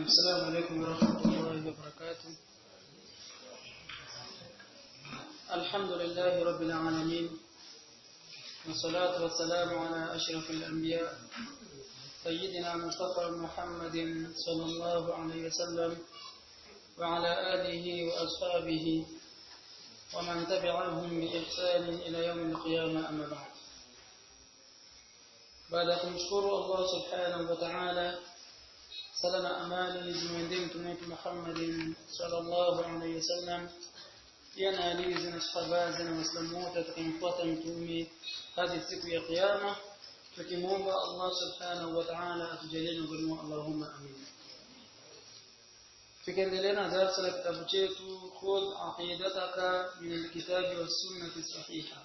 السلام عليكم ورحمة الله وبركاته الحمد لله رب العالمين والصلاة والسلام على أشرف الأنبياء سيدنا مصطفى محمد صلى الله عليه وسلم وعلى آله وأصحابه ومن تبعهم بإحسان إلى يوم القيامة أما بعد baada ya kumshukuru Allah subhanahu wa ta'ala sala na amani zimwendee mtume wetu Muhammadin sallallahu alaihi wasallam pia na alizi na sahabazi na waislamu wote tukamfuata mtume hadi siku ya kiyama tukimwomba Allah subhanahu wa ta'ala atujalie miongoni mwa Allahumma amin tukiendelea na darasa la kitabu chetu khudh aqidataka min alkitabi was sunnati sahiha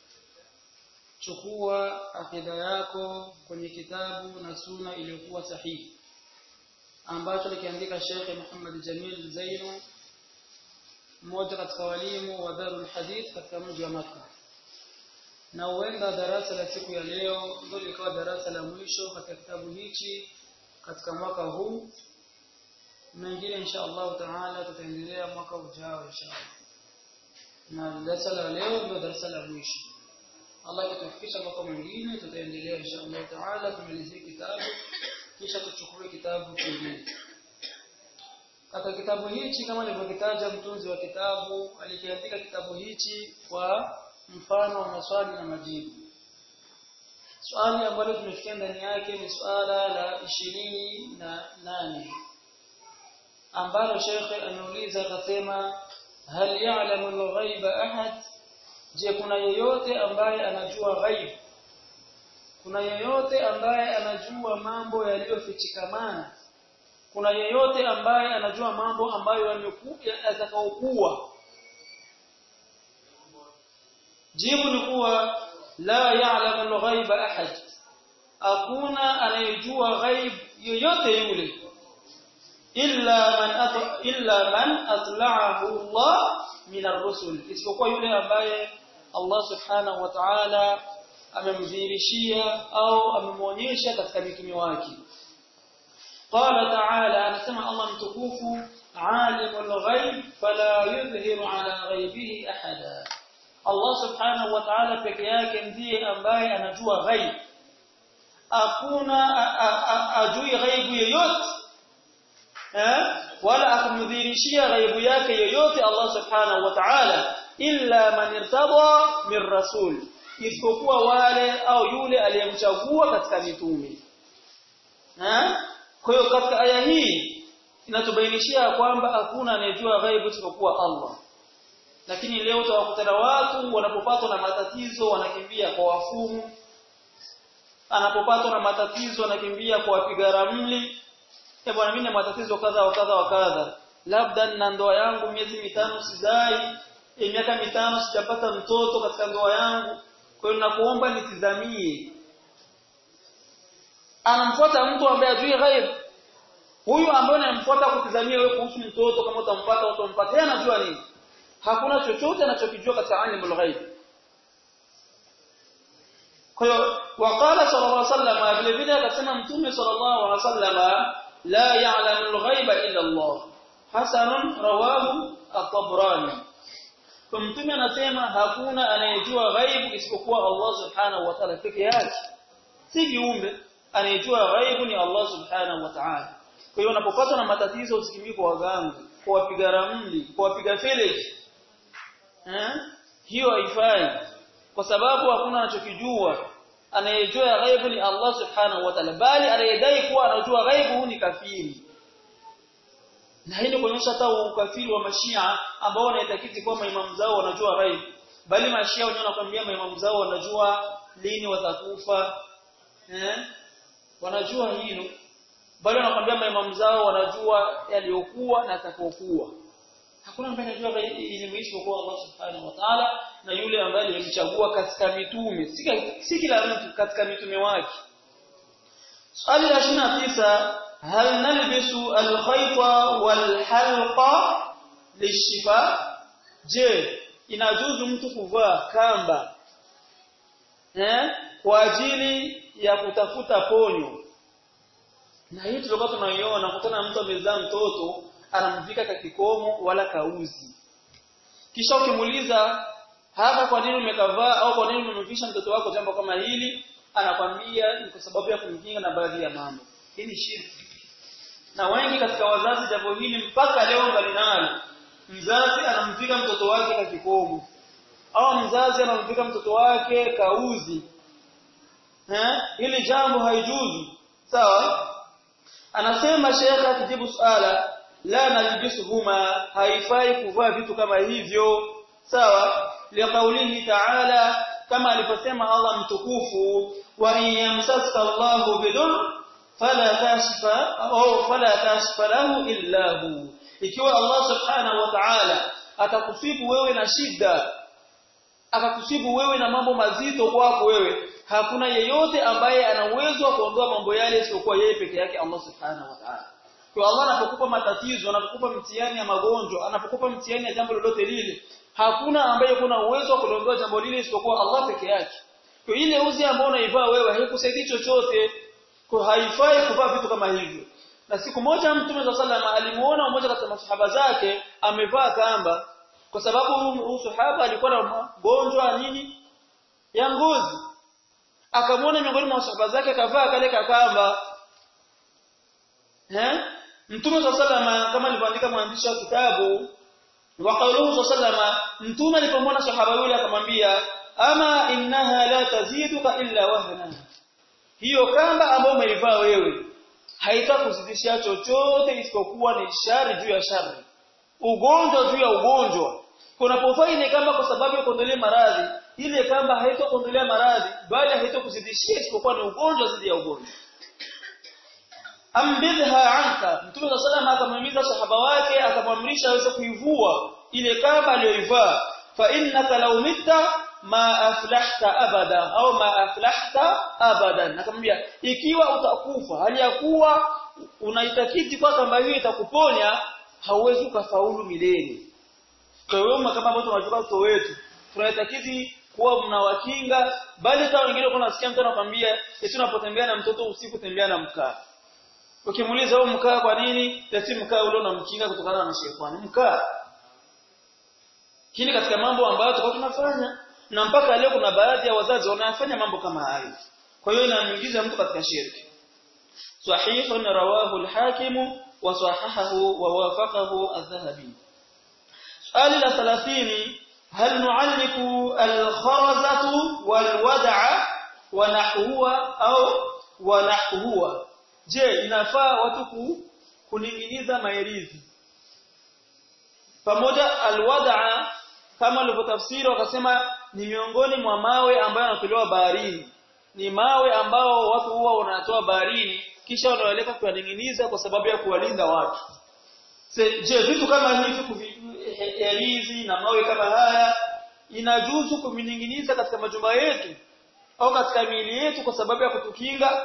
chukua akida yako kwenye kitabu na suna iliyokuwa sahihi ambacho likiandika Sheikh Muhammad Jamil Zainu mmoja katika walimu wa Darul Hadith katika mji wa Makka na huenda darasa la siku ya leo ndio likawa darasa la mwisho katika kitabu hichi katika mwaka huu mengine insha Allah taala tutaendelea mwaka ujao insha Allah na darasa la leo ndio darasa la mwisho Allah akitufikisha mwaka mwingine tutaendelea insha Allah taala kumalizia kitabu kisha tuchukue kitabu kingine katika kitabu hichi kama nilivyokitaja mtunzi wa kitabu alikiandika kitabu hichi kwa mfano wa maswali na majibu swali ambalo tumefikia ndani yake ni swala la ishirini na nane ambalo shekhe ameuliza akasema hal ya'lamu al-ghaiba ahad je kuna yeyote ambaye anajua ghaib kuna yeyote ambaye anajua mambo yaliyofichikamana kuna yeyote ambaye anajua mambo ambayo yamekuja yatakaokuwa jibu ni kuwa la ya'lamu al-ghaiba ahad hakuna anayejua ghaib yoyote yule illa man illa man atla'ahu Allah min ar-rusul isipokuwa yule ambaye Allah subhanahu wa ta'ala amemdhihirishia au amemwonyesha katika mitume wake qala ta'ala anasema Allah mtukufu alimul ghaib fala yudhhiru ala ghaibihi ahada Allah subhanahu wa ta'ala peke yake ndiye ambaye anajua ghaib hakuna ajui ghaibu yoyote eh wala akumdhihirishia ghaibu yake yoyote Allah subhanahu wa ta'ala illa man irtada min rasul isipokuwa wale au yule aliyemchagua katika mitume eh kwa hiyo katika aya hii inatubainishia kwamba hakuna anayejua ghaibu isipokuwa Allah lakini leo utawakutana watu wanapopatwa na matatizo wanakimbia kwa wafumu anapopatwa na matatizo anakimbia kwa wapiga ramli eh bwana mimi na matatizo kadha wa kadha wa kadha labda na ndoa yangu miezi mitano sizai e, miaka mitano sijapata mtoto katika ndoa yangu kwa hiyo nakuomba nitizamie anamfuata mtu ambaye ajui ghaib huyu ambaye anamfuata kutizamia wewe kuhusu mtoto kama utampata au utampata yeye anajua nini hakuna chochote anachokijua katika alimul ghaib kwa hiyo waqala sallallahu alaihi wasallam vile vile akasema mtume sallallahu alaihi wasallam la ya'lamu al-ghaiba illa Allah hasanun rawahu at-tabrani kwa mtume anasema hakuna anayejua ghaibu isipokuwa Allah subhanahu wa ta'ala peke yake si viumbe anayejua ghaibu ni Allah subhanahu wa ta'ala kwa hiyo unapopatwa na matatizo usikimbii kwa waganga kwa wapiga ramli kwa wapiga feleki eh hiyo haifai kwa sababu hakuna anachokijua anayejua ghaibu ni Allah subhanahu wa ta'ala bali anayedai kuwa anajua ghaibu ni kafiri na hii ni kuonyesha hata ukafiri wa mashia ambao wanaitakiti kwamba imamu zao wanajua ghaib bali mashia wenyewe wanakuambia maimamu zao wanajua lini watakufa eh wanajua hilo bali wanakuambia maimamu zao wanajua yaliyokuwa na atakayokuwa hakuna ambaye anajua elimu hiyo kwa Allah subhanahu wa ta'ala na yule ambaye alimchagua katika mitume si kila mtu katika mitume wake swali la 29 هل نلبس الخيط والحلق للشفاء je inajuzu mtu kuvaa kamba eh kwa ajili ya kutafuta ponyo na hii tulikuwa tunaiona kutana mtu amezaa mtoto anamvika kakikomo wala kauzi kisha ukimuuliza hapa kwa nini umekavaa au kwa nini umemvisha mtoto wako jambo kama hili anakwambia ni kwa sababu ya kumkinga na baadhi ya mambo hii ni shirki na wengi katika wazazi jambo hili mpaka leo ngali nalo mzazi anamvika mtoto wake kakikomo au mzazi anamvika mtoto wake kauzi eh hili jambo haijuzu sawa anasema shekha akijibu swala la nalbisuhuma haifai kuvaa vitu kama hivyo sawa liqaulihi ta'ala kama aliposema Allah mtukufu wa in yamsaska Allahu bidur fala kashfa au fala kashfa lahu illa hu ikiwa Allah subhanahu wa ta'ala atakusibu wewe na shida akakusibu wewe na mambo mazito kwako wewe hakuna yeyote ambaye ana uwezo wa kuondoa mambo yale isipokuwa yeye peke yake Allah subhanahu wa ta'ala kwa Allah anapokupa matatizo anapokupa mtihani ya magonjwa anapokupa mtihani ya jambo lolote lile hakuna ambaye kuna uwezo wa kuliondoa jambo lile isipokuwa Allah peke yake kwa ile uzi ambao unaivaa wewe haikusaidii chochote kwa haifai kuvaa vitu kama hivyo na siku moja mtume wa sallama alimuona mmoja katika masahaba zake amevaa kamba kwa sababu huyu sahaba alikuwa na magonjwa nini ya ngozi akamwona miongoni mwa masahaba zake akavaa kale kakamba eh mtume wa sallama kama alivyoandika mwandishi wa kitabu wa qawluhu sallama mtume alipomwona sahaba yule akamwambia ama innaha la taziduka illa wahna hiyo kamba ambayo umeivaa wewe haitakuzidishia chochote isipokuwa ni shari juu ya shari ugonjwa juu ya ugonjwa kunapofaa ile kamba kwa sababu ya kuondolea maradhi ile kamba haitakuondolea maradhi bali haitakuzidishia isipokuwa ni ugonjwa zidi ya ugonjwa ambidha anka mtume wa sallam akamhimiza sahaba wake akamwamrisha aweze kuivua ile kamba aliyoivaa fa innaka law mitta ma aflahta abada au ma aflahta abadan akamwambia ikiwa utakufa hali ya kuwa unaitakiti kwa kamba hiyo itakuponya hauwezi ukafaulu milele kwa hiyo kama ambao tunajua watoto wetu tunaitakiti kuwa mnawakinga bali hata wengine kuna nasikia mtu anakuambia eti unapotembea na mtoto usiku tembea na mkaa ukimuuliza wewe mkaa kwa nini eti mkaa ule unamkinga kutokana na shetani mkaa hili katika mambo ambayo tulikuwa tunafanya na mpaka leo kuna baadhi ya wazazi wanafanya mambo kama hayo kwa hiyo inamuingiza mtu katika shirki sahihun rawahu al-hakim wa sahahahu wa wafaqahu adh-dhahabi swali la 30 hal nu'alliku al-kharazatu wal-wad'a wa nahwa au wa nahwa je inafaa watu kuninginiza maerizi pamoja al-wad'a kama alivyotafsiri wakasema ni miongoni mwa mawe ambayo yanatolewa baharini ni mawe ambao watu huwa wanatoa baharini kisha wanaweleka kuyaning'iniza kwa sababu ya kuwalinda watu je vitu kama hivi elizi na mawe kama haya inajuzu kumining'iniza katika majumba yetu au katika miili yetu kwa sababu ya kutukinga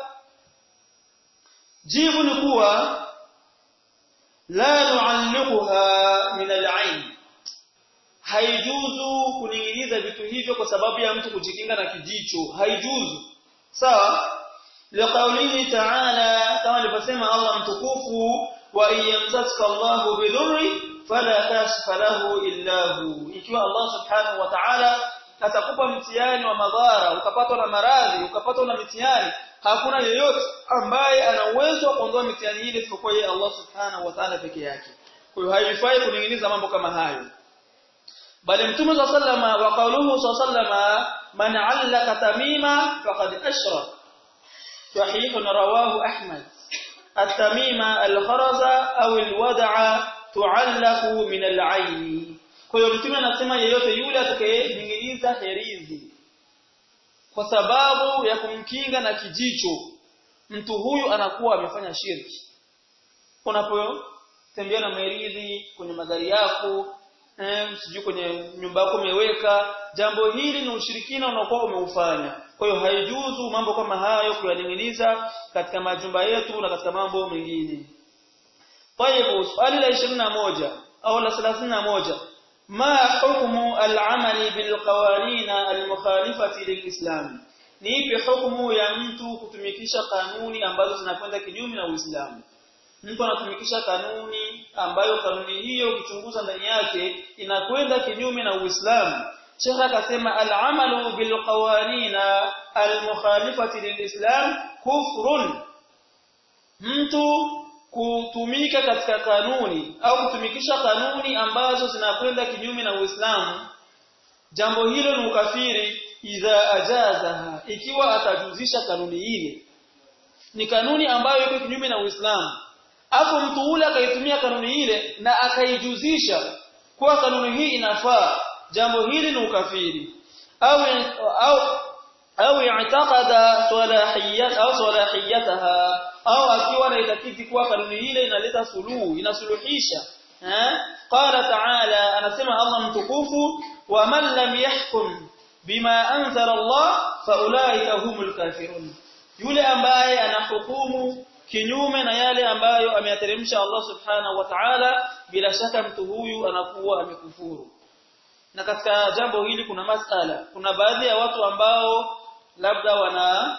jibu ni kuwa la nu'alliquha min al-'ain haijuzu kuninginiza vitu hivyo kwa sababu ya mtu kujikinga na kijicho haijuzu sawa liqaulihi ta'ala kama alivyosema Allah mtukufu wa iyamsaska Allahu bidurri fala kashfa lahu illa hu ikiwa Allah subhanahu wa ta'ala atakupa mtihani wa madhara ukapatwa na maradhi ukapatwa na mitihani hakuna yeyote ambaye ana uwezo wa kuondoa mitihani ile isipokuwa yeye Allah subhanahu wa ta'ala peke yake kwa hiyo haifai kuninginiza mambo kama hayo bali mtume صلى الله عليه wa qawluhu صلى الله عليه man 'allaka tamima faqad ashrak sahih rawahu ahmad at-tamima al-kharaza au al-wad'a tu'allaqu min al-'ayn kwa hiyo mtume anasema yeyote yule atakayeninginiza herizi kwa sababu ya kumkinga na kijicho mtu huyu anakuwa amefanya shirki unapotembea na herizi kwenye magari yako eh, sijui kwenye nyumba yako umeweka jambo hili ni ushirikina unaokuwa umeufanya kwa hiyo haijuzu mambo kama hayo kuyaning'iniza katika majumba yetu na katika mambo mengine طيب swali la 21 au la 31 ma hukmu al-amali bil qawanin al-mukhalifati lil-islam ni ipi hukumu ya mtu kutumikisha kanuni ambazo zinakwenda kinyume na Uislamu mtu anatumikisha kanuni ambayo kanuni hiyo ukichunguza ndani yake inakwenda kinyume na Uislamu Sheikh akasema al-amalu bil qawanina al-mukhalifati lilislam kufrun mtu kutumika katika kanuni au kutumikisha kanuni ambazo zinakwenda kinyume na Uislamu jambo hilo ni ukafiri idha ajazaha ikiwa atajuzisha kanuni ile ni kanuni ambayo iko kinyume na Uislamu afu mtu ule akaitumia kanuni ile na akaijuzisha kwa kanuni hii inafaa jambo hili ni ukafiri au au au i'taqada salahiyat au salahiyataha au akiwa anaitakidi kuwa kanuni ile inaleta suluhu inasuluhisha eh qala ta'ala anasema Allah mtukufu wa man lam yahkum bima anzala Allah fa ulaika humul kafirun yule ambaye anahukumu kinyume na yale ambayo ameyateremsha Allah subhanahu wa ta'ala bila shaka mtu huyu anakuwa amekufuru na katika jambo hili kuna masala kuna baadhi ya watu ambao labda wana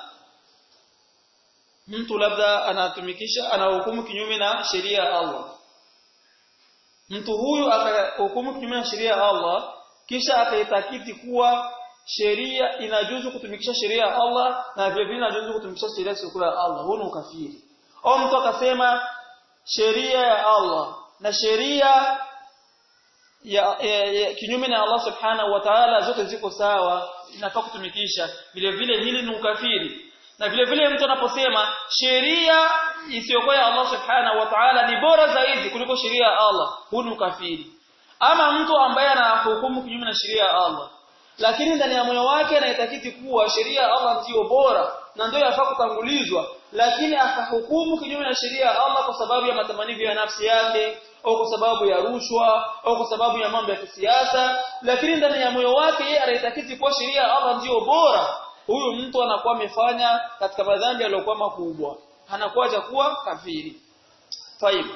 mtu labda anatumikisha anahukumu kinyume na sheria ya Allah mtu huyu akahukumu kinyume na sheria ya Allah kisha akaitakiti kuwa sheria inajuzu kutumikisha sheria ya Allah na vile vile inajuzu kutumikisha sheria ya Allah huo ni ukafiri au mtu akasema sheria ya Allah na sheria ya, ya, ya kinyume na Allah subhanahu wa ta'ala zote ziko sawa inafaa kutumikisha vile vile hili ni ukafiri na vile vile mtu anaposema sheria isiyokuwa ya Allah subhanahu wa ta'ala ni bora zaidi kuliko sheria ya Allah huu ni ukafiri ama mtu ambaye anahukumu kinyume na sheria ya Allah lakini ndani ya moyo wake anaitakiti kuwa sheria ya Allah ndiyo bora na ndio yafaa kutangulizwa lakini akahukumu kinyume na sheria ya Allah kwa sababu ya matamanio ya nafsi yake au kwa sababu ya rushwa au kwa sababu ya mambo ya kisiasa lakini ndani ya moyo wake yeye anaitakiti kuwa sheria ya Allah ndiyo bora huyu mtu anakuwa amefanya katika madhambi yaliyokuwa makubwa anakuwa kuwa kafiri طيب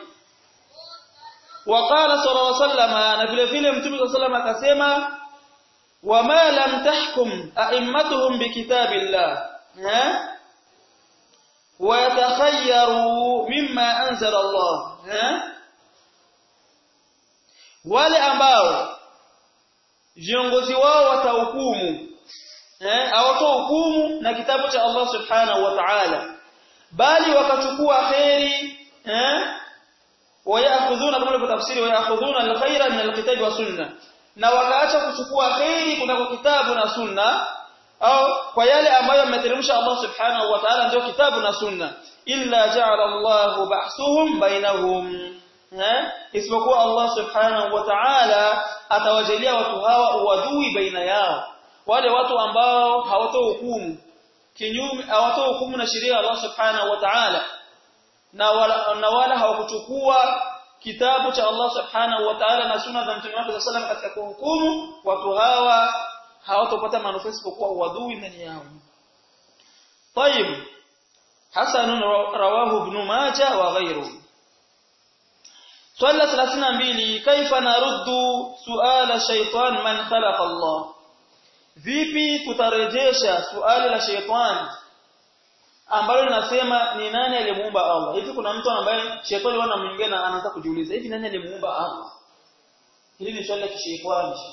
وقال صلى الله عليه وسلم na vile vile mtume صلى الله عليه وسلم akasema wama lam tahkum a'immatuhum bikitabillah ha ويتخيروا مما أنزل الله ha? wale ambao viongozi wao watahukumu eh hawatohukumu na kitabu cha Allah subhanahu wa ta'ala bali wakachukua khairi eh wayakhudhuna kama tafsiri wayakhudhuna alkhaira min alkitabi wa sunna na wakaacha kuchukua khairi kunako kitabu na sunna au kwa yale ambayo ameteremsha Allah subhanahu wa ta'ala ndio kitabu na sunna illa ja'ala Allahu ba'suhum bainahum eh isipokuwa Allah subhanahu wa ta'ala atawajalia watu hawa uadui baina yao wale watu ambao hawatohukumu kinyume hawatohukumu na sheria ya Allah subhanahu wa ta'ala na wala, na wala hawakuchukua kitabu cha Allah subhanahu wa ta'ala na sunna za mtume wake sallam katika kuhukumu watu hawa hawatopata manufaa isipokuwa uadui ndani yao طيب حسن رواه ابن ماجه وغيره swali la 32 kaifa naruddu suala shaytan man khalaqa Allah vipi tutarejesha suali la shaytan ambalo linasema ni nani aliyemuumba Allah hivi kuna mtu ambaye shetani wana mwingine anaanza kujiuliza hivi nani aliyemuumba Allah hili ni swali la kishetani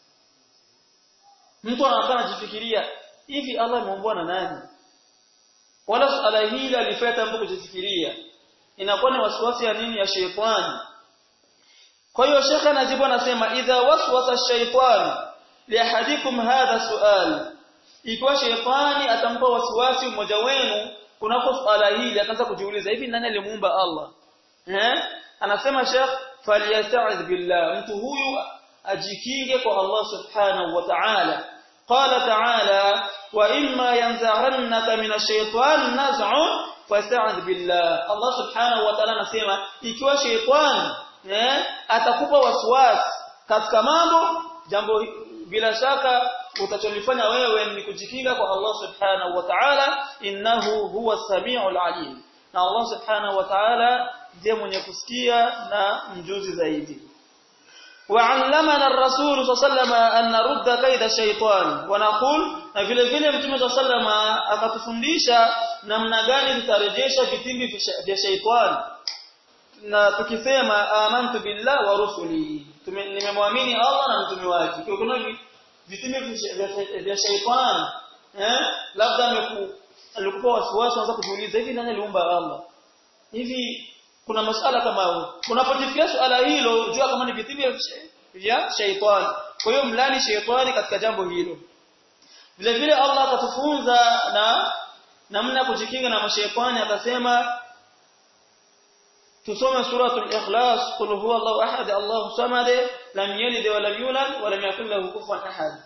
mtu anakaa anajifikiria hivi Allah ameumbwa na nani wala suala hili alifanya mtu kujifikiria inakuwa ni wasiwasi ya nini ya shetani kwa hiyo shekha anajibu anasema idha waswasa ash-shaytan li ahadikum hadha su'al ikiwa shetani atampa wasiwasi mmoja wenu kunako swala hili akaanza kujiuliza hivi nani alimuumba Allah eh anasema shekh falyasta'idh billah mtu huyu ajikinge kwa Allah subhanahu wa ta'ala qala ta'ala wa imma yanzaghannaka min ash-shaytan naz'un fasta'idh billah Allah subhanahu wa ta'ala anasema ikiwa shetani eh atakupa wasiwasi katika mambo jambo bila shaka utacholifanya wewe ni kujikinga kwa Allah subhanahu wa ta'ala innahu huwa samiul alim na Allah subhanahu wa ta'ala ndiye mwenye kusikia na mjuzi zaidi وعلمنا الرسول صلى الله عليه وسلم أن نرد كيد الشيطان ونقول na vile vile mtume صلى الله عليه وسلم akatufundisha namna gani tutarejesha vitimbi vya shaitani na tukisema amantu billah wa rusuli nimemwamini Allah na mtume wake kwa kuna vitimbi vya shaitani eh labda alikuwa wasiwasi anza kujiuliza hivi nani aliumba Allah hivi kuna masala kama hayo unapojifikia swala hilo jua kama ni vitimbi vya shaitani kwa hiyo mlani shaitani katika jambo hilo vile vile Allah akatufunza na namna kujikinga na mashaitani akasema tusome suratul ikhlas qul huwa Allahu ahad Allahu samad lam yalid wa lam yulad wa lam yakul lahu kufuwan ahad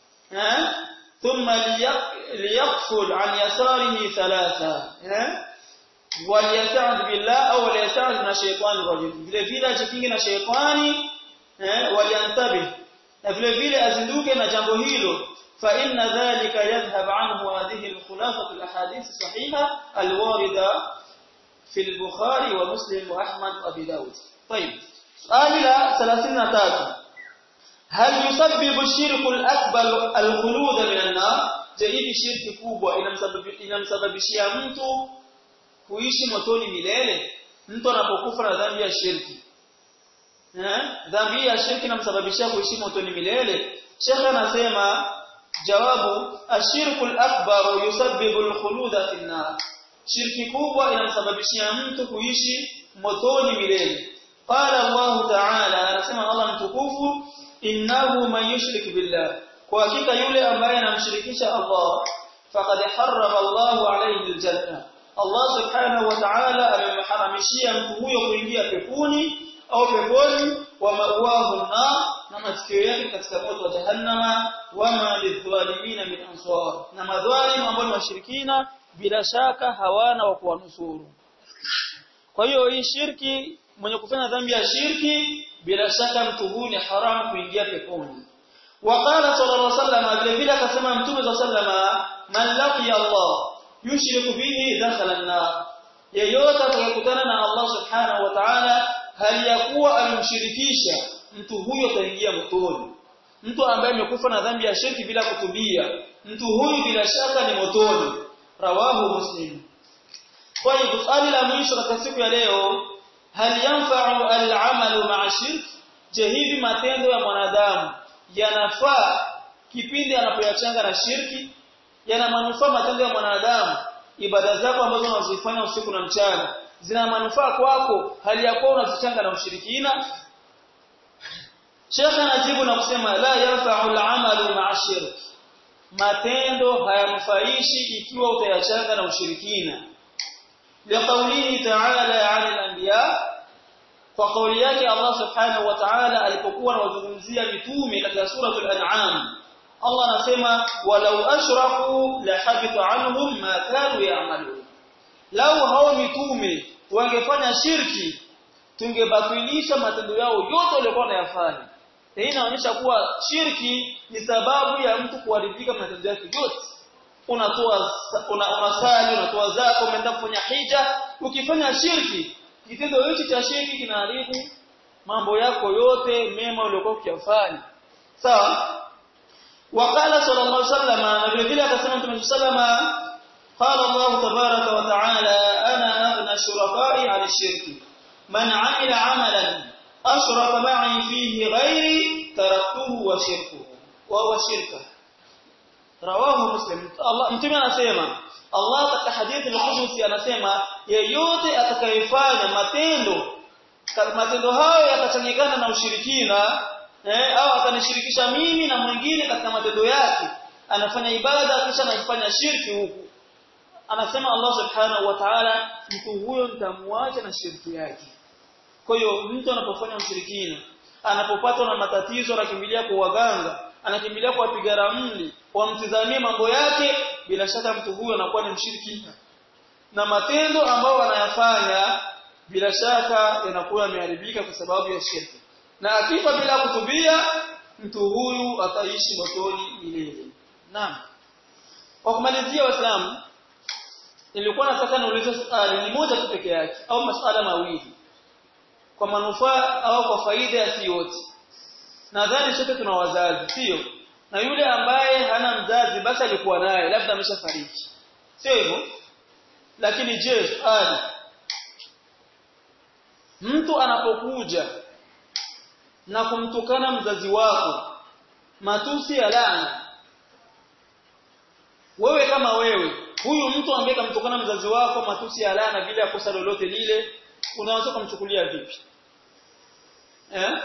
ha thumma liyaqful an yasarihi thalatha ha waliyasta'id billah au waliyasta'id na shaytani rajim vile vile ajikinge na shaytani eh waliantabi na vile vile azinduke na jambo hilo fa inna dhalika yadhhab anhu hadhihi al-khulafah al-ahadith sahiha al-warida fi al-bukhari wa muslim wa ahmad wa abi daud طيب سؤال لا 33 هل يسبب الشرك الأكبر الخلود من النار جهيد شرك kubwa inamsababishia mtu kuishi motoni milele mtu anapokufa na dhambi ya shirki eh dhambi ya shirki inamsababishia kuishi motoni milele Sheikh anasema jawabu ashirku al-akbar yusabbibu al-khuluda fi an-nar shirki kubwa inamsababishia mtu kuishi motoni milele qala Allah ta'ala anasema Allah mtukufu innahu man yushrik billah kwa hakika yule ambaye anamshirikisha Allah faqad harrama Allah alayhi al-janna Allah subhanahu wa ta'ala amemharamishia mtu huyo kuingia peponi au peponi wa mawahu na na masikio yake katika moto wa jahannama wama lidhalimina min ansar na madhalim ambao ni washirikina bila shaka hawana wa kuwanusuru kwa hiyo hii shirki mwenye kufanya dhambi ya shirki bila shaka mtu huyu ni haramu kuingia peponi waqala sallallahu alaihi wasallam vile vile akasema mtume sallallahu alaihi wasallam man laqiya Allah yushriku bihi dakhala an-nar yeyote atakayekutana na Allah subhanahu wa ta'ala hali ya kuwa alimshirikisha mtu huyo ataingia motoni mtu ambaye amekufa na dhambi ya shirki bila kutubia mtu huyu bila shaka ni motoni rawahu muslim kwa hiyo swali la mwisho katika siku ya leo hal yanfa'u al-amalu ma'a shirk je hivi matendo ya mwanadamu yanafaa kipindi anapoyachanga na shirki yana manufaa matendo ya mwanadamu ibada zako ambazo unazifanya usiku na mchana zina manufaa kwako hali ya kuwa unazichanga na ushirikina Sheikh anajibu na kusema la yanfa'u al-amalu ma'a shirk matendo hayamfaishi ikiwa utayachanga na ushirikina liqaulihi ta'ala 'ala al-anbiya kwa kauli yake Allah subhanahu wa ta'ala alipokuwa anawazungumzia mitume katika suratul an'am Allah anasema walau ashraku la habita anhum ma kanu ya'malun lau hao mitume wangefanya shirki tungebatilisha matendo yao yote waliokuwa wanayafanya hii inaonyesha kuwa shirki ni sababu ya mtu kuharibika matendo yake yote unatoa una, unasali unatoa zako umeenda kufanya hija ukifanya shirki kitendo hichi cha shirki kinaharibu mambo yako yote mema uliokuwa ukiyafanya sawa وقال صلى الله عليه وسلم نبي vile akasema Mtume sallama قال الله تبارك وتعالى انا اغنى الشركاء عن الشرك من عمل عملا اشرك معي فيه غيري تركته وشركه وهو شركه رواه مسلم الله mtume anasema Allah katika hadithi al-Qudsi anasema yeyote atakayefanya matendo matendo hayo yakachanganyikana na ushirikina eh, au akanishirikisha mimi na mwingine katika matendo yake anafanya ibada kisha anafanya shirki huku anasema Allah subhanahu wa ta'ala mtu huyo nitamwacha na shirki yake kwa hiyo mtu anapofanya ushirikina anapopatwa na matatizo anakimbilia kwa waganga anakimbilia kwa wapiga ramli wamtizamie mambo yake bila shaka mtu huyo anakuwa ni mshirikina na matendo ambayo anayafanya bila shaka yanakuwa yameharibika kwa sababu ya shirki na akifa bila kutubia mtu huyu ataishi motoni milele naam kwa kumalizia waislamu nilikuwa nataka niulize swali ni moja tu peke yake au masuala mawili kwa manufaa au kwa faida ya yote nadhani sote tuna wazazi sio na yule ambaye hana mzazi basi alikuwa naye labda ameshafariki sio hivyo lakini je swali mtu anapokuja na kumtukana mzazi wako matusi ya laana wewe kama wewe huyu mtu ambaye kamtukana mzazi wako matusi ya laana bila ya kosa lolote lile unaweza kumchukulia vipi eh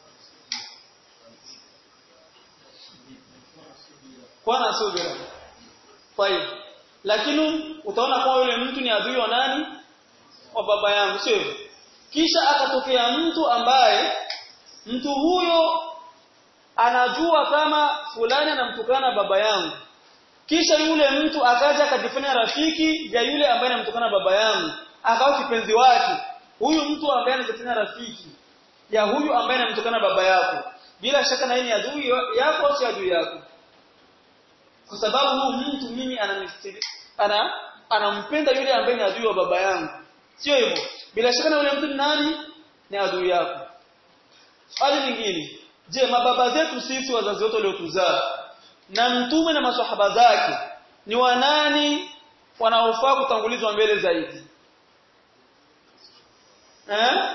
kwa na subira طيب lakini utaona kwa yule mtu ni adui wa nani wa baba yangu sio hivyo kisha akatokea mtu ambaye mtu huyo anajua kama fulani anamtukana baba yangu kisha yule mtu akaja akajifanya rafiki ya yule ambaye anamtukana baba yangu akawa kipenzi wake huyu mtu ambaye anajifanya rafiki ya huyu ambaye anamtukana baba yako bila shaka na yeye ni adui yako au si adui yako kwa sababu huyu mtu mimi ananistiri ana anampenda yule ambaye ni adui wa baba yangu sio hivyo bila shaka na yule mtu ni nani ni adui yako swali lingine je mababa zetu sisi wazazi wote waliotuzaa na mtume na maswahaba zake ni wanani wanaofaa kutangulizwa mbele zaidi eh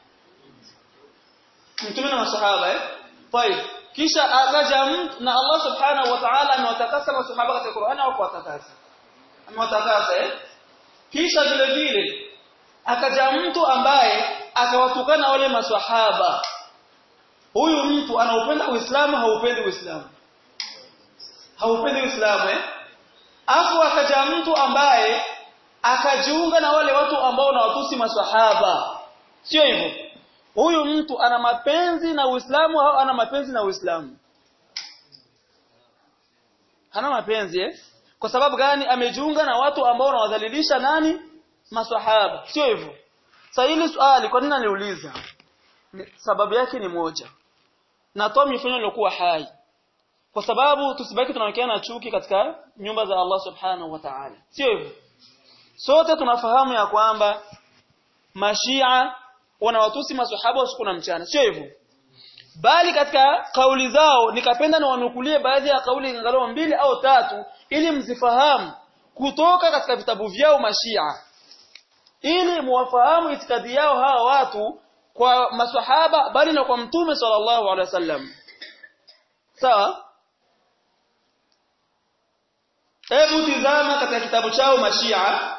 mtume na maswahaba eh طيب kisha akaja mtu na Allah subhanahu wa ta'ala amewatakasa maswahaba katika Qur'an au kuwatakasa amewatakasa eh kisha vile vile akaja mtu ambaye akawatukana wale maswahaba huyu mtu anaupenda Uislamu haupendi Uislamu haupendi Uislamu eh afu akaja mtu ambaye akajiunga na wale watu ambao na watusi maswahaba sio hivyo huyu mtu ana mapenzi na Uislamu au ana mapenzi na Uislamu hana mapenzi eh kwa sababu gani amejiunga na watu ambao wanawadhalilisha nani maswahaba sio hivyo sasa hili swali kwa nini naliuliza sababu yake ni moja natoa mifano iliyokuwa hai kwa sababu tusibaki tunaonekana chuki katika nyumba za Allah subhanahu wa ta'ala sio hivyo sote tunafahamu ya kwamba mashia wanawatusi maswahaba usiku na mchana sio hivyo bali katika kauli zao nikapenda na wanukulie baadhi ya kauli angalau mbili au tatu ili mzifahamu kutoka katika vitabu vyao mashia ili muwafahamu itikadi yao hawa watu kwa maswahaba bali na kwa mtume sallallahu alaihi wasallam sawa hebu tizama katika kitabu chao mashia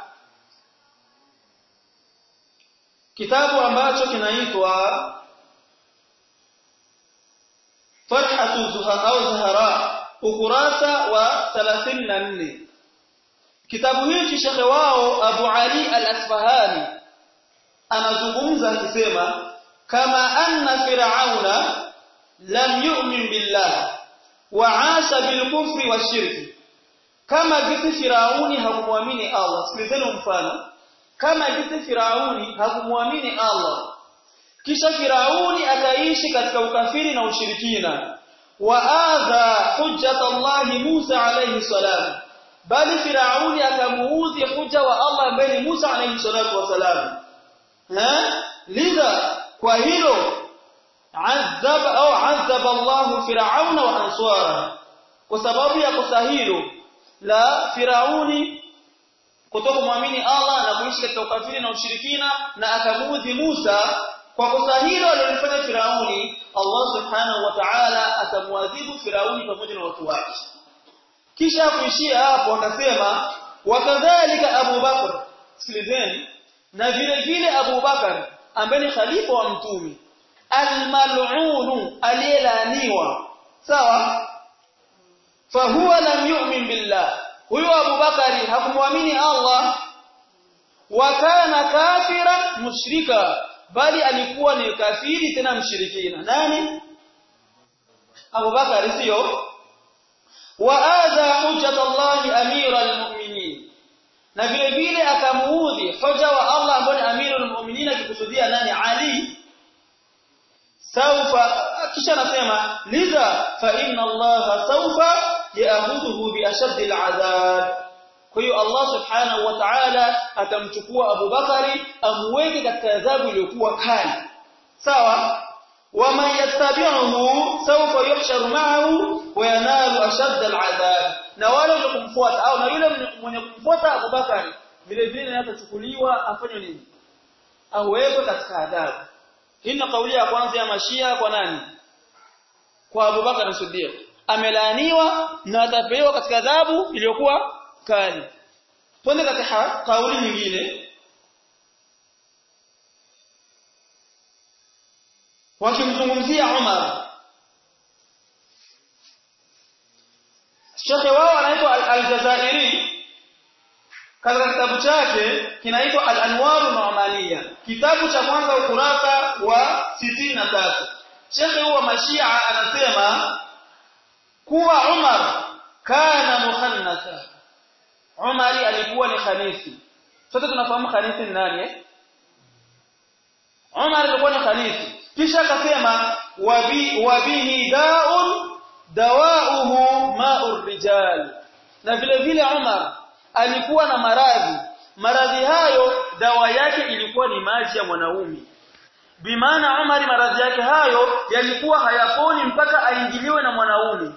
kitabu ambacho kinaitwa Fathatu Zuhara au Zahara ukurasa wa 34 kitabu hichi shekhe wao Abu Ali al-Asfahani anazungumza akisema kama anna fir'auna lam yu'min billah wa 'asha bil kufri washirki kama jinsi firauni hakumwamini Allah sikilizeni mfano kama jinsi firauni hakumwamini Allah kisha firauni akaishi katika ukafiri na ushirikina wa adha hujjat Allah Musa alayhi salam bali firauni akamuudhi hujja wa Allah ambaye ni Musa alayhi salatu wasalam ha lidha kwa hilo azab au azab Allah firauna wa answara kwa sababu ya kosa hilo la firauni kutoka muamini Allah na kuishi katika ukafiri na ushirikina na akamuudhi Musa kwa kosa hilo alilofanya Firauni Allah subhanahu wa ta'ala atamwadhibu Firauni pamoja na watu wake kisha kuishia hapo akasema wakadhalika Abu Bakr sikilizeni na vile vile Abu Bakar ambaye ni khalifa wa mtume almal'un aliyelaaniwa sawa fahuwa lam yu'min billah huyo Abu Bakari hakumwamini Allah wa kana kafira mushrika bali alikuwa ni kafiri tena mshirikina nani Abu Bakari sio wa adha hujjat Allah amira almu'minin na vile vile akamuudhi hoja wa Allah ambaye ni amirul mu'minin akikusudia nani Ali saufa kisha anasema lidha fa inna Allah saufa ya'khudhuhu bi ashaddi al'adab kwa hiyo Allah subhanahu wa ta'ala atamchukua Abu Bakari amweke katika adhabu iliyokuwa kali sawa ومن يتبعه سوف يحشر معه وينال أشد العذاب na wale wenye kumfuata au na yule mwenye kumfuata Abubakar vile vile atachukuliwa afanywe nini awekwe katika adhabu hii ni kauli ya kwanza ya mashia kwa nani kwa Abubakar Siddiq amelaaniwa na atapewa katika adhabu iliyokuwa kali twende katika kauli nyingine wakimzungumzia Umar Shekhe wao anaitwa Al-Jazairi katika kitabu chake kinaitwa Al-Anwaru Nu'maniya kitabu cha kwanza ukurasa wa 63 Shekhe huwa Mashia anasema kuwa Umar kana mukhannatha Umar alikuwa ni khanifi sote tunafahamu khanifi ni nani eh Umar alikuwa ni khanifi kisha akasema wabi wabihi daun dawauhu ma'ur rijal na vile vile Umar alikuwa na maradhi maradhi hayo dawa yake ilikuwa ni maji ya mwanaume bimaana Umar maradhi yake hayo yalikuwa hayaponi mpaka aingiliwe na mwanaume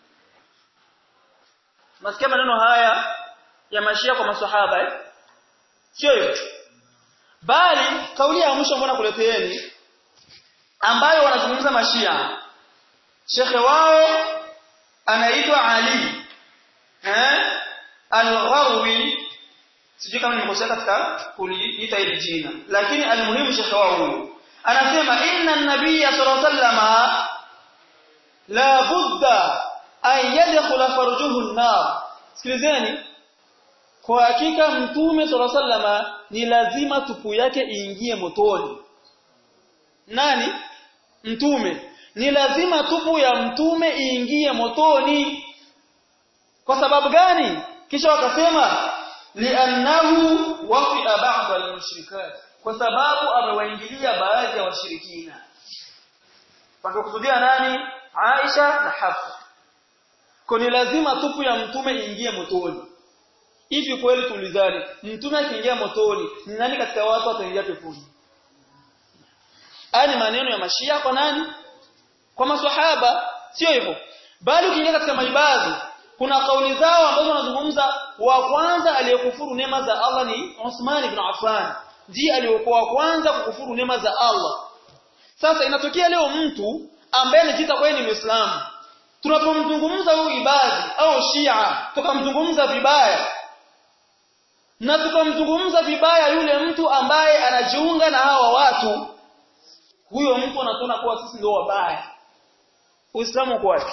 Masikia maneno haya ya mashia kwa maswahaba eh? Sio hiyo. Bali kauli ya mwisho mbona kuleteeni ambayo wanazungumza mashia. Shekhe wao anaitwa Ali eh? Al-Gharwi sijui kama nimekosea katika kuliita hili jina lakini almuhimu shekhe wao huyo anasema inna an-nabiyya sallallahu alayhi wasallam la budda an yadkhula farjuhu an-nar sikilizeni kwa hakika mtume sallallahu alayhi wasallam ni lazima tupu yake iingie motoni nani mtume ni lazima tupu ya mtume iingie motoni kwa sababu gani kisha wakasema li'annahu wafi'a ba'd al-mushrikat kwa sababu amewaingilia baadhi ya washirikina pakakusudia nani Aisha na Hafsa kwa ni lazima tupu ya mtume iingie motoni hivi kweli tulizani mtume akiingia motoni ni nani katika watu wataingia peponi haya ni maneno ya mashia kwa nani kwa maswahaba sio hivyo bali ukiingia katika maibadhi kuna kauli zao ambazo wanazungumza wa kwanza aliyekufuru neema za Allah ni Uthman ibn Affan ndiye aliyokuwa wa kwanza kukufuru neema za Allah sasa inatokea leo mtu ambaye anajiita kwa ni Muislamu tunapomzungumza huyu ibadi au Shia tukamzungumza vibaya na tukamzungumza vibaya yule mtu ambaye anajiunga na hawa watu huyo mtu anatona kuwa sisi ndio wabaya Uislamu uko wapi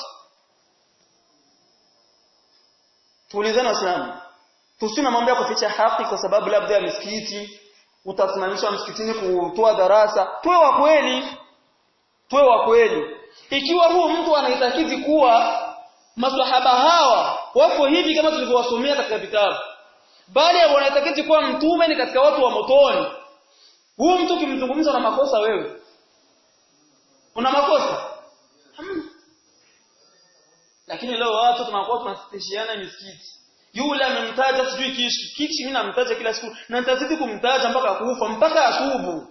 Tuulizane Waislamu tusina mambo ya kuficha haki kwa sababu labda ya misikiti utasimamishwa msikitini kutoa darasa tuwe wa kweli tuwe wa kweli ikiwa huu mtu anahitaji kuwa maswahaba hawa wako hivi kama tulivyowasomea katika vitabu bali wanahitaji kuwa mtume ni katika watu wa motoni huu mtu kimzungumza na makosa wewe una makosa hamna lakini leo watu tunakuwa tunasitishiana misikiti yule amemtaja sijui kishi kishi mimi namtaja kila siku na nitazidi kumtaja mpaka kufa mpaka atubu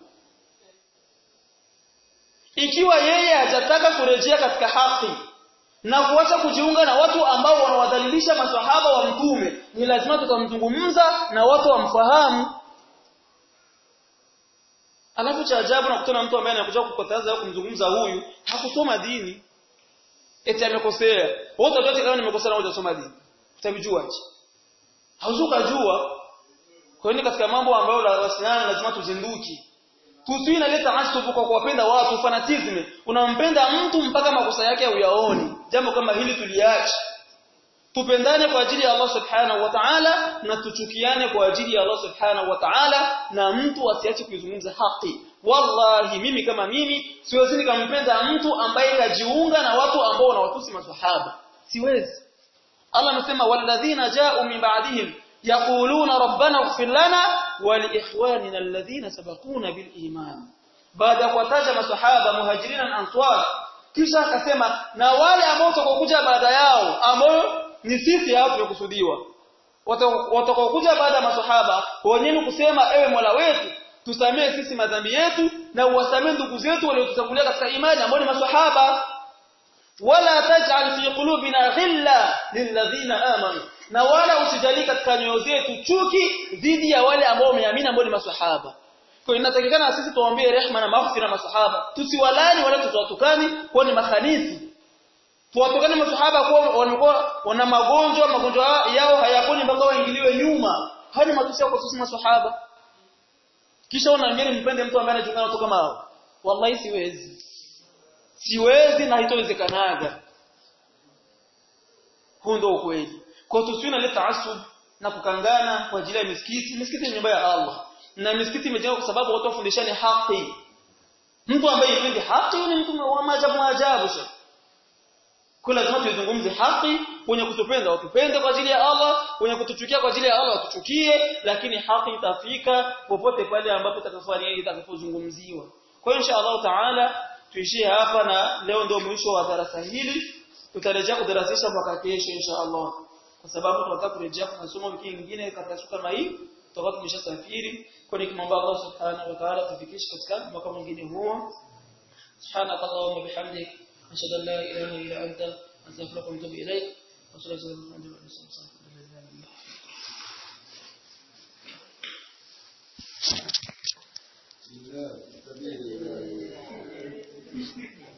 ikiwa yeye hajataka kurejea katika haki na kuacha kujiunga na watu ambao wanawadhalilisha maswahaba wa mtume ni lazima tutamzungumza na watu wamfahamu alafu cha ajabu na kutana mtu ambaye anakuja kukataza kumzungumza huyu hakusoma dini eti amekosea wote wote kama nimekosea na hujasoma dini utavijuaje hauzuka jua kwa hiyo katika mambo ambayo la wasiana lazima tuzinduki tusiwe inaleta asubu kwa kuwapenda watu fanatism unampenda mtu mpaka makosa yake uyaoni jambo kama hili tuliache tupendane kwa ajili ya Allah subhanahu wa ta'ala na tuchukiane kwa ajili ya Allah subhanahu wa ta'ala na mtu asiache kuizungumza haki wallahi mimi kama mimi siwezi nikampenda mtu ambaye kajiunga na watu ambao wanawatusi maswahaba siwezi Allah anasema walladhina ja'u min ba'dihim yaquluna rabbana ighfir lana wa li ikhwanina alladhina sabaquna bil iman baada kuwataja maswahaba muhajirin na ansar kisha akasema na wale ambao watakokuja baada yao ambao ni sisi hao tumekusudiwa watakokuja baada ya maswahaba wenyewe kusema ewe Mola wetu tusamee sisi madhambi yetu na uwasamee ndugu zetu waliotutangulia katika imani ambao ni maswahaba wala taj'al fi qulubina ghilla lilladhina amanu na wala usijali katika nyoyo zetu chuki dhidi ya wale ambao wameamini ambao ni maswahaba kwa inatakikana sisi tuwaambie rehma na maghfira maswahaba tusiwalani wala tusiwatukani kwa ni makhanithi tuwatukane maswahaba kwa wanakuwa wana magonjwa magonjwa yao hayaponi mpaka waingiliwe nyuma hani matusi kwa sisi maswahaba kisha unaambia mpende mtu ambaye anajulikana kutoka mao wallahi siwezi siwezi na haitowezekanaga huu ndio ukweli kwa tusiwe na taasub na kukangana kwa ajili ya misikiti misikiti ni nyumba ya Allah na misikiti imejengwa kwa sababu watu wafundishane haki mtu ambaye yipendi haki ni mtu wa maajabu maajabu sasa kwa lazima tuzungumze haki wenye kutupenda watupende kwa ajili ya Allah wenye kutuchukia kwa ajili ya Allah watuchukie lakini haki itafika popote pale ambapo itakafanya itakapozungumziwa kwa hiyo insha Allah taala tuishie hapa na leo ndio mwisho wa darasa hili tutarejea kudarasisha mwaka kesho insha Allah kwa sababu tunataka kurejea kwa masomo wiki nyingine katika siku kama hii tutakuwa tumeshasafiri kwa nikimwomba Allah subhanahu wa ta'ala tufikishe katika mwaka mwingine huo سبحانك اللهم وبحمدك أشهد أن لا إله إلا أنت أستغفرك وأتوب إليك وصلى الله عليه وسلم Thank you.